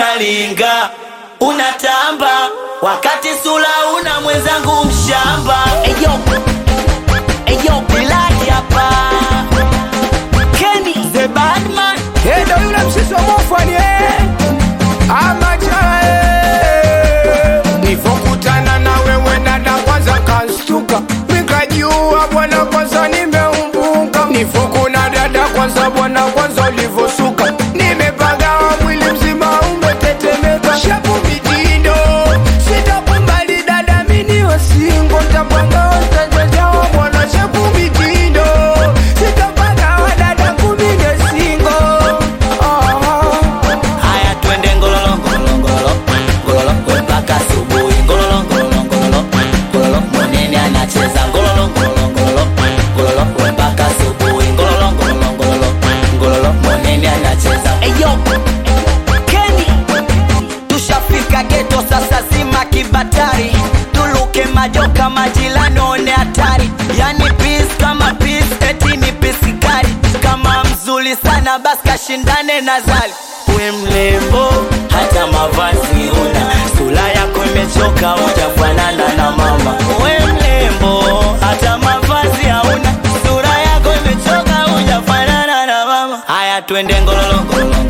unalinga unatamba wakati sula una mwenzangu mshamba eyo eyo bilaki hapa Kenny the badman Eh, ndo yule msisi wa mofani eh. Amacha eh. Nivokutana na wewe dada kwanza kanstuka nikajua bwana kwanza nimeumbuka nivokuna dada kwanza bwana kwanza ulivosuka nimepagawa mwili mzima umetetemeka shapu mitindo sitakumbali dada mini wasingo ntapagawa ntajajawa bwana shapu mitindo sitapagawa dada kumine singo haya twende ngololo ngololo ngololo ngololo we mpaka asubuhi ngololo ngololo ngololo ngololo mwenene anacheza ngololo ngololo ngololo ngololo we mpaka asubuhi ngololo ngololo ngololo ngololo mwenene anacheza eyo Kenny tushafika geto sasa zima kibatari tuluke majoka majilani one hatari yani pis kama pis eti ni pisikari kama mzuri sana basi kashindane na zali we mlembo hata mavazi una sura yako imechoka ujafanana na mama we mlembo hata mavazi hauna sura yako imechoka ujafanana na mama haya twende ngololo ngololo